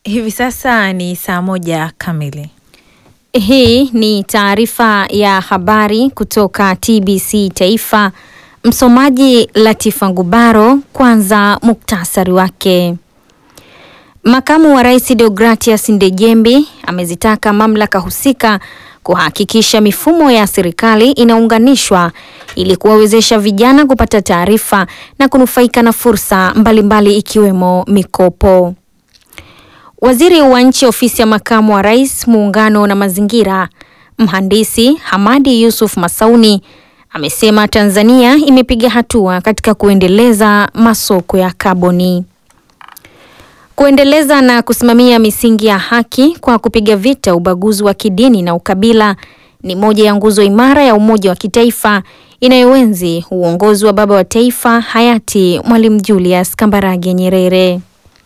Hivi sasa ni saa moja kamili. Hii ni taarifa ya habari kutoka TBC Taifa. Msomaji Latifa Ngubaro. Kwanza muktasari wake. Makamu wa Rais Deogratias Ndejembi amezitaka mamlaka husika kuhakikisha mifumo ya serikali inaunganishwa ili kuwawezesha vijana kupata taarifa na kunufaika na fursa mbalimbali ikiwemo mikopo. Waziri wa Nchi Ofisi ya Makamu wa Rais, Muungano na Mazingira, Mhandisi Hamadi Yusuf Masauni amesema Tanzania imepiga hatua katika kuendeleza masoko ya kaboni. Kuendeleza na kusimamia misingi ya haki kwa kupiga vita ubaguzi wa kidini na ukabila ni moja ya nguzo imara ya umoja wa kitaifa inayoenzi uongozi wa baba wa taifa hayati Mwalimu Julius Kambarage Nyerere.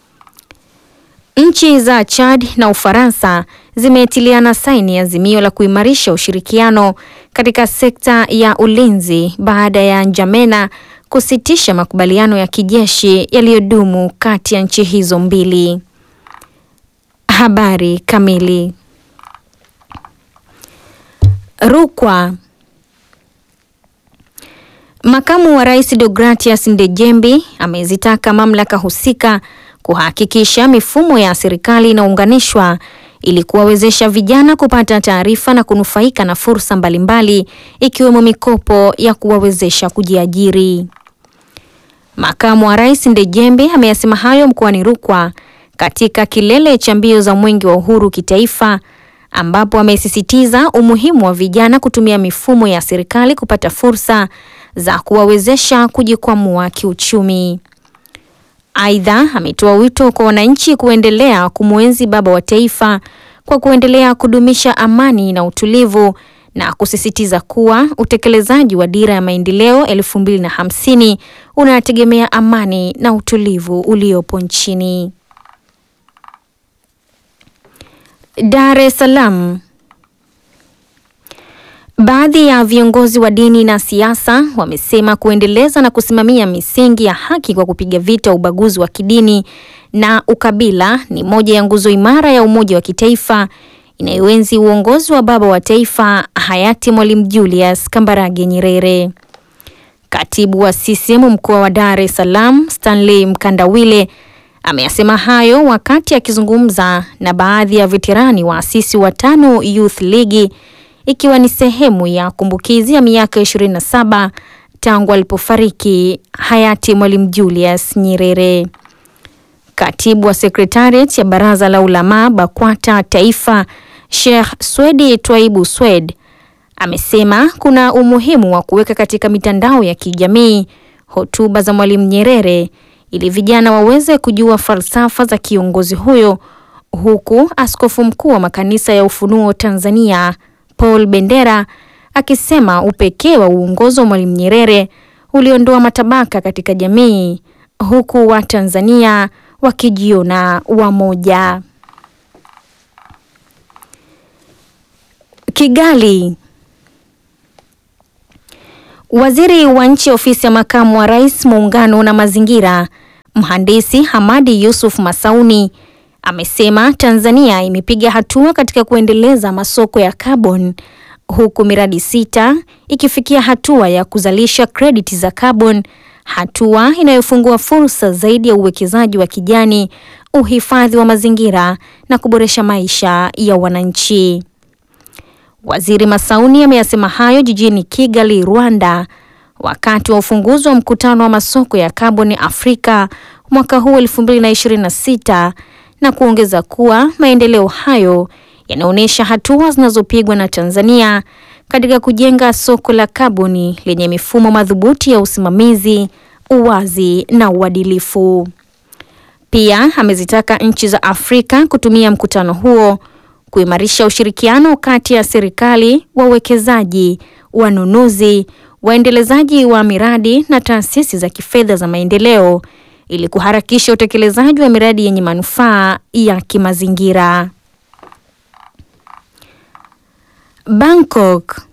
Nchi za Chad na Ufaransa zimetiliana saini azimio la kuimarisha ushirikiano katika sekta ya ulinzi baada ya Njamena kusitisha makubaliano ya kijeshi yaliyodumu kati ya nchi hizo mbili. Habari kamili. Rukwa. Makamu wa Rais Deogratias Ndejembi amezitaka mamlaka husika kuhakikisha mifumo ya serikali inaunganishwa ili kuwawezesha vijana kupata taarifa na kunufaika na fursa mbalimbali ikiwemo mikopo ya kuwawezesha kujiajiri. Makamu wa Rais Ndejembi ameyasema hayo mkoani Rukwa katika kilele cha mbio za Mwenge wa Uhuru kitaifa ambapo amesisitiza umuhimu wa vijana kutumia mifumo ya serikali kupata fursa za kuwawezesha kujikwamua kiuchumi. Aidha, ametoa wito kwa wananchi kuendelea kumwenzi baba wa taifa kwa kuendelea kudumisha amani na utulivu na kusisitiza kuwa utekelezaji wa dira ya maendeleo elfu mbili na hamsini unategemea amani na utulivu uliopo nchini. Dar es Salaam. Baadhi ya viongozi wa dini na siasa wamesema kuendeleza na kusimamia misingi ya haki kwa kupiga vita ubaguzi wa kidini na ukabila ni moja ya nguzo imara ya umoja wa kitaifa inayoenzi uongozi wa baba wa taifa hayati Mwalimu Julius Kambarage Nyerere. Katibu wa CCM mkoa wa Dar es Salaam, Stanley Mkandawile ameyasema hayo wakati akizungumza na baadhi ya veterani waasisi wa tano Youth League ikiwa ni sehemu ya kumbukizi ya miaka 27 tangu alipofariki hayati Mwalimu Julius Nyerere. Katibu wa Secretariat ya Baraza la Ulama BAKWATA Taifa, Sheikh Swedi Twaibu Swed amesema kuna umuhimu wa kuweka katika mitandao ya kijamii hotuba za Mwalimu Nyerere ili vijana waweze kujua falsafa za kiongozi huyo, huku Askofu Mkuu wa Makanisa ya Ufunuo Tanzania Paul Bendera akisema upekee wa uongozi wa Mwalimu Nyerere uliondoa matabaka katika jamii huku Watanzania wakijiona wamoja. Kigali. Waziri wa Nchi Ofisi ya Makamu wa Rais, Muungano na Mazingira, Mhandisi Hamadi Yusuf Masauni amesema Tanzania imepiga hatua katika kuendeleza masoko ya carbon huku miradi sita ikifikia hatua ya kuzalisha krediti za carbon, hatua inayofungua fursa zaidi ya uwekezaji wa kijani, uhifadhi wa mazingira na kuboresha maisha ya wananchi. Waziri Masauni ameyasema hayo jijini Kigali, Rwanda, wakati wa ufunguzi wa mkutano wa masoko ya kaboni Afrika mwaka huu 2026 na kuongeza kuwa maendeleo hayo yanaonyesha hatua zinazopigwa na Tanzania katika kujenga soko la kaboni lenye mifumo madhubuti ya usimamizi, uwazi na uadilifu. Pia amezitaka nchi za Afrika kutumia mkutano huo kuimarisha ushirikiano kati ya serikali, wawekezaji, wanunuzi, waendelezaji wa miradi na taasisi za kifedha za maendeleo ili kuharakisha utekelezaji wa miradi yenye manufaa ya kimazingira. Bangkok.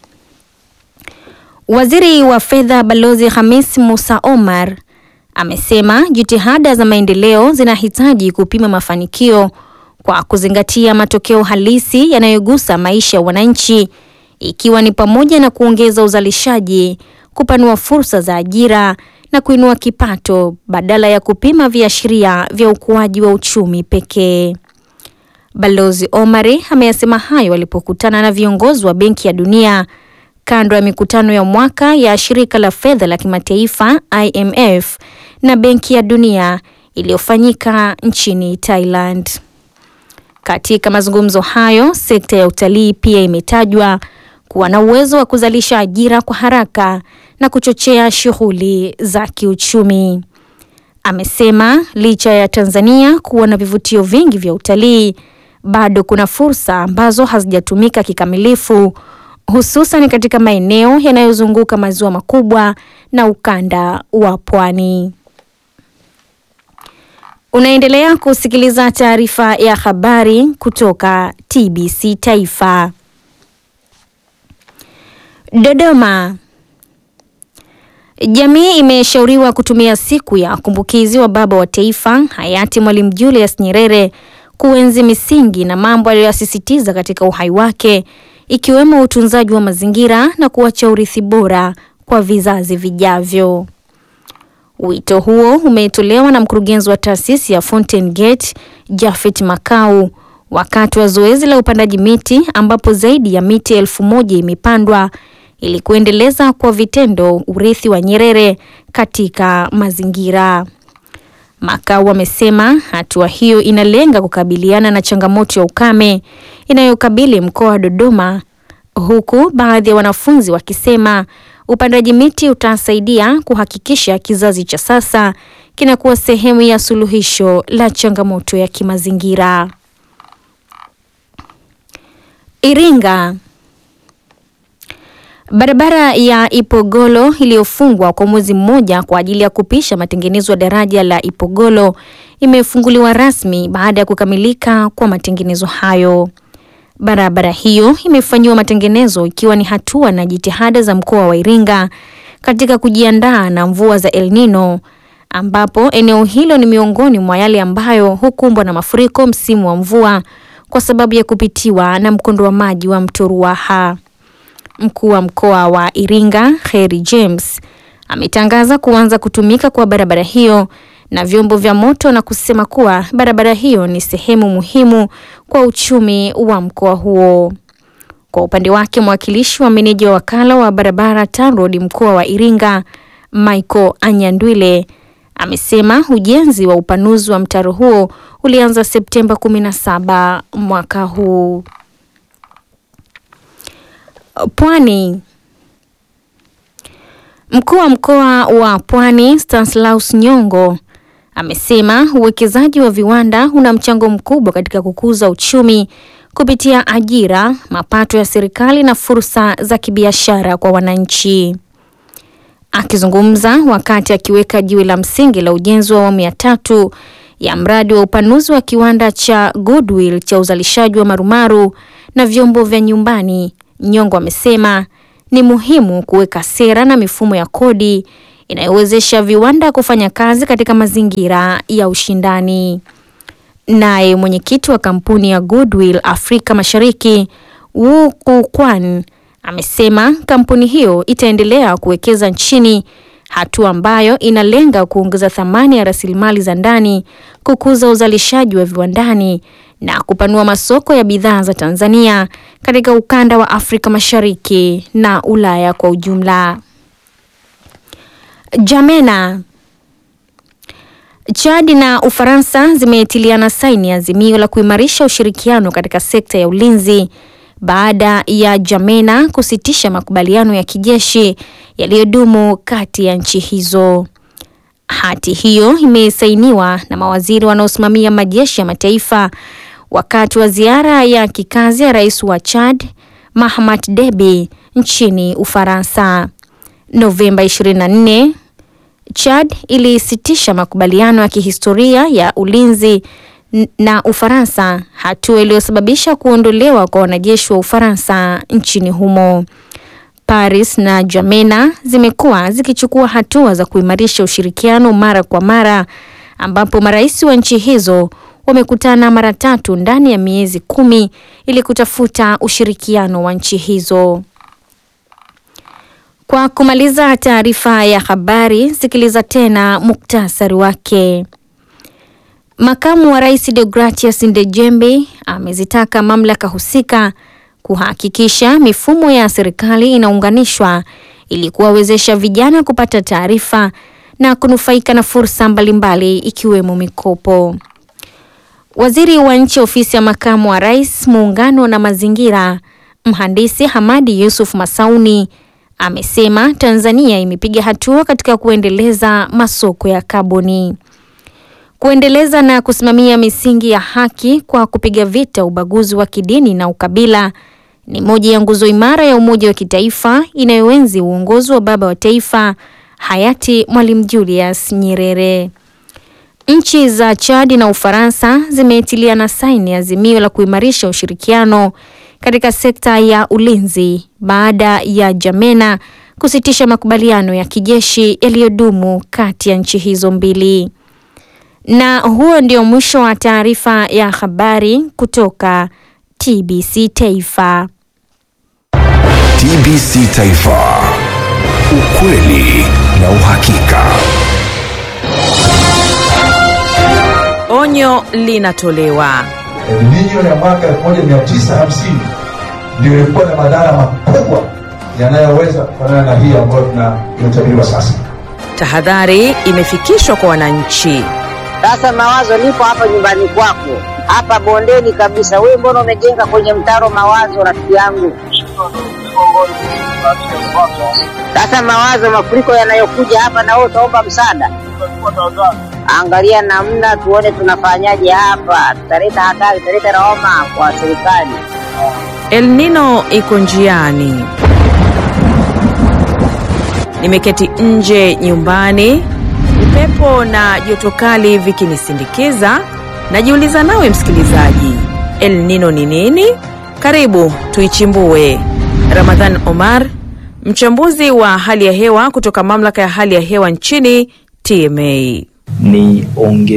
Waziri wa Fedha Balozi Hamis Musa Omar amesema jitihada za maendeleo zinahitaji kupima mafanikio kwa kuzingatia matokeo halisi yanayogusa maisha ya wananchi ikiwa ni pamoja na kuongeza uzalishaji, kupanua fursa za ajira na kuinua kipato badala ya kupima viashiria vya ukuaji wa uchumi pekee. Balozi Omari ameyasema hayo alipokutana na viongozi wa Benki ya Dunia kando ya mikutano ya mwaka ya shirika la fedha la kimataifa IMF na Benki ya Dunia iliyofanyika nchini Thailand. Katika mazungumzo hayo, sekta ya utalii pia imetajwa kuwa na uwezo wa kuzalisha ajira kwa haraka na kuchochea shughuli za kiuchumi. Amesema licha ya Tanzania kuwa na vivutio vingi vya utalii, bado kuna fursa ambazo hazijatumika kikamilifu, hususan katika maeneo yanayozunguka maziwa makubwa na ukanda wa pwani. Unaendelea kusikiliza taarifa ya habari kutoka TBC Taifa. Dodoma. Jamii imeshauriwa kutumia siku ya kumbukizi wa baba wa taifa hayati Mwalimu Julius Nyerere kuenzi misingi na mambo aliyoyasisitiza katika uhai wake ikiwemo utunzaji wa mazingira na kuacha urithi bora kwa vizazi vijavyo. Wito huo umetolewa na mkurugenzi wa taasisi ya Fountain Gate Jafet Makau wakati wa zoezi la upandaji miti ambapo zaidi ya miti elfu moja imepandwa ili kuendeleza kwa vitendo urithi wa Nyerere katika mazingira. Makau amesema hatua hiyo inalenga kukabiliana na changamoto ya ukame inayokabili mkoa wa Dodoma, huku baadhi ya wanafunzi wakisema upandaji miti utasaidia kuhakikisha kizazi cha sasa kinakuwa sehemu ya suluhisho la changamoto ya kimazingira. Iringa. Barabara ya Ipogolo iliyofungwa kwa mwezi mmoja kwa ajili ya kupisha matengenezo ya daraja la Ipogolo imefunguliwa rasmi baada ya kukamilika kwa matengenezo hayo. Barabara hiyo imefanyiwa matengenezo ikiwa ni hatua na jitihada za mkoa wa Iringa katika kujiandaa na mvua za El Nino ambapo eneo hilo ni miongoni mwa yale ambayo hukumbwa na mafuriko msimu wa mvua kwa sababu ya kupitiwa na mkondo wa maji wa mto Ruaha. Mkuu wa mkoa wa Iringa Kheri James ametangaza kuanza kutumika kwa barabara hiyo na vyombo vya moto na kusema kuwa barabara hiyo ni sehemu muhimu kwa uchumi wa mkoa huo. Kwa upande wake, mwakilishi wa meneja wa wakala wa barabara TANROADS mkoa wa Iringa Michael Anyandwile amesema ujenzi wa upanuzi wa mtaro huo ulianza Septemba 17 mwaka huu. Pwani. Mkuu wa mkoa wa Pwani Stanislaus Nyongo amesema uwekezaji wa viwanda una mchango mkubwa katika kukuza uchumi kupitia ajira, mapato ya serikali na fursa za kibiashara kwa wananchi. Akizungumza wakati akiweka jiwe la msingi la ujenzi wa awamu ya tatu ya mradi wa upanuzi wa kiwanda cha Goodwill cha uzalishaji wa marumaru na vyombo vya nyumbani, Nyongo amesema ni muhimu kuweka sera na mifumo ya kodi inayowezesha viwanda kufanya kazi katika mazingira ya ushindani. Naye mwenyekiti wa kampuni ya Goodwill Afrika Mashariki, Wu Kukwan, amesema kampuni hiyo itaendelea kuwekeza nchini, hatua ambayo inalenga kuongeza thamani ya rasilimali za ndani, kukuza uzalishaji wa viwandani na kupanua masoko ya bidhaa za Tanzania katika ukanda wa Afrika Mashariki na Ulaya kwa ujumla. Jamena. Chad na Ufaransa zimetiliana saini azimio la kuimarisha ushirikiano katika sekta ya ulinzi baada ya Jamena kusitisha makubaliano ya kijeshi yaliyodumu kati ya nchi hizo. Hati hiyo imesainiwa na mawaziri wanaosimamia majeshi ya mataifa wakati wa ziara ya kikazi ya rais wa Chad Mahamat Deby nchini Ufaransa. Novemba 24, Chad ilisitisha makubaliano ya kihistoria ya ulinzi na Ufaransa, hatua iliyosababisha kuondolewa kwa wanajeshi wa Ufaransa nchini humo. Paris na Jamena zimekuwa zikichukua hatua za kuimarisha ushirikiano mara kwa mara ambapo marais wa nchi hizo wamekutana mara tatu ndani ya miezi kumi ili kutafuta ushirikiano wa nchi hizo. Kwa kumaliza taarifa ya habari, sikiliza tena muktasari wake. Makamu wa Rais Deogratias Ndejembi amezitaka mamlaka husika kuhakikisha mifumo ya serikali inaunganishwa ili kuwawezesha vijana kupata taarifa na kunufaika na fursa mbalimbali ikiwemo mikopo. Waziri wa Nchi Ofisi ya Makamu wa Rais, Muungano na Mazingira, Mhandisi Hamadi Yusuf Masauni amesema Tanzania imepiga hatua katika kuendeleza masoko ya kaboni. Kuendeleza na kusimamia misingi ya haki kwa kupiga vita ubaguzi wa kidini na ukabila ni moja ya nguzo imara ya umoja wa kitaifa inayoenzi uongozi wa baba wa taifa hayati Mwalimu Julius Nyerere. Nchi za Chad na Ufaransa zimetiliana saini azimio la kuimarisha ushirikiano katika sekta ya ulinzi baada ya Jamena kusitisha makubaliano ya kijeshi yaliyodumu kati ya nchi hizo mbili. Na huo ndio mwisho wa taarifa ya habari kutoka TBC Taifa. TBC Taifa. Ukweli na uhakika. Onyo linatolewa. El Nino ya mwaka 1950 ndio ilikuwa na madhara makubwa yanayoweza kufanana na hii ambayo tunayotabiriwa sasa. Tahadhari imefikishwa kwa wananchi. Sasa mawazo, nipo hapa nyumbani kwako, hapa bondeni kabisa. Wewe mbona umejenga kwenye mtaro mawazo, rafiki yangu? Sasa mawazo, mafuriko yanayokuja hapa, na wewe utaomba msaada. Angalia namna tuone tunafanyaje hapa, tutaleta hatari, tutaleta lawama kwa serikali. El Nino iko njiani. Nimeketi nje nyumbani, upepo na joto kali vikinisindikiza. Najiuliza nawe msikilizaji, El Nino ni nini? Karibu tuichimbue. Ramadhan Omar, mchambuzi wa hali ya hewa kutoka mamlaka ya hali ya hewa nchini TMA. Ni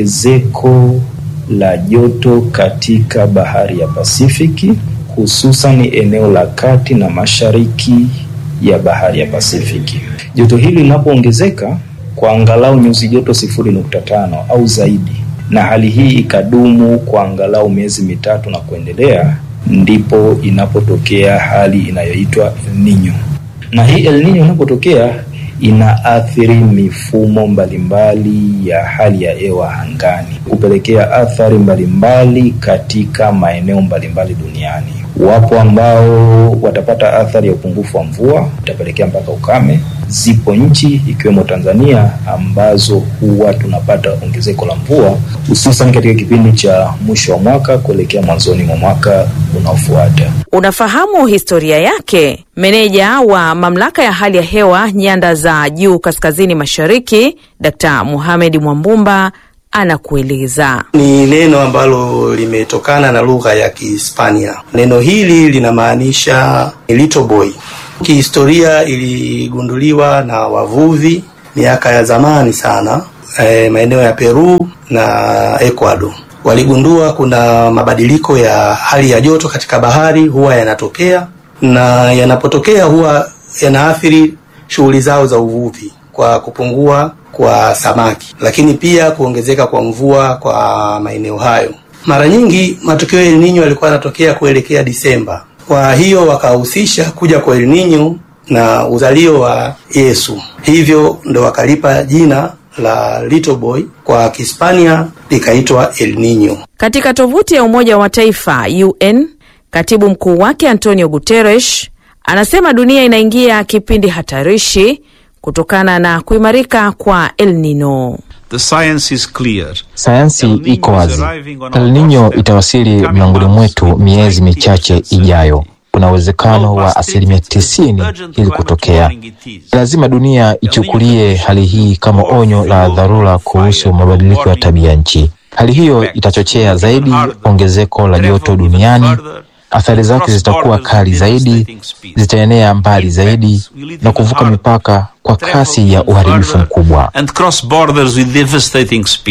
ongezeko la joto katika bahari ya Pasifiki, hususan eneo la kati na mashariki ya bahari ya Pasifiki. Joto hili linapoongezeka kwa angalau nyuzi joto sifuri nukta tano au zaidi, na hali hii ikadumu kwa angalau miezi mitatu na kuendelea, ndipo inapotokea hali inayoitwa El Nino. Na hii El Nino inapotokea inaathiri mifumo mbalimbali ya hali ya hewa angani, kupelekea athari mbalimbali katika maeneo mbalimbali duniani. Wapo ambao watapata athari ya upungufu wa mvua, itapelekea mpaka ukame. Zipo nchi ikiwemo Tanzania ambazo huwa tunapata ongezeko la mvua hususan katika kipindi cha mwisho wa mwaka kuelekea mwanzoni mwa mwaka unaofuata. Unafahamu historia yake? Meneja wa mamlaka ya hali ya hewa nyanda za juu kaskazini mashariki, Dkt. Mohamed Mwambumba anakueleza. Ni neno ambalo limetokana na lugha ya Kihispania. Neno hili linamaanisha little boy. Kihistoria iligunduliwa na wavuvi miaka ya zamani sana, e, maeneo ya Peru na Ecuador. Waligundua kuna mabadiliko ya hali ya joto katika bahari huwa yanatokea, na yanapotokea huwa yanaathiri shughuli zao za uvuvi kwa kupungua kwa samaki, lakini pia kuongezeka kwa mvua kwa maeneo hayo. Mara nyingi matukio ya El Nino yalikuwa yanatokea kuelekea Disemba. Kwa hiyo wakahusisha kuja kwa El Nino na uzalio wa Yesu, hivyo ndo wakalipa jina la little boy, kwa Kihispania likaitwa El Nino. Katika tovuti ya Umoja wa Mataifa UN, katibu mkuu wake Antonio Guterres anasema dunia inaingia kipindi hatarishi kutokana na kuimarika kwa El Nino. The science is clear. Sayansi El Nino iko is wazi. arriving on El our Nino doorstep, itawasili coming miongoni on us mwetu with miezi 90% michache ijayo. Kuna uwezekano wa asilimia tisini hili kutokea. Lazima dunia ichukulie hali hii kama onyo la dharura kuhusu mabadiliko ya tabia nchi. Hali hiyo itachochea zaidi ongezeko la joto duniani. Athari zake zitakuwa kali zaidi, zitaenea mbali zaidi na kuvuka mipaka kwa kasi ya uharibifu mkubwa. and cross borders with devastating speed.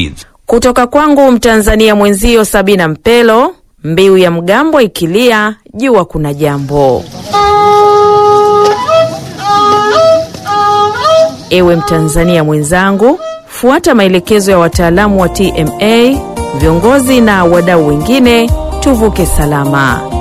Kutoka kwangu Mtanzania mwenzio Sabina Mpelo, mbiu ya mgambo ikilia, jua kuna jambo. Ewe Mtanzania mwenzangu, fuata maelekezo ya wataalamu wa TMA, viongozi na wadau wengine, tuvuke salama.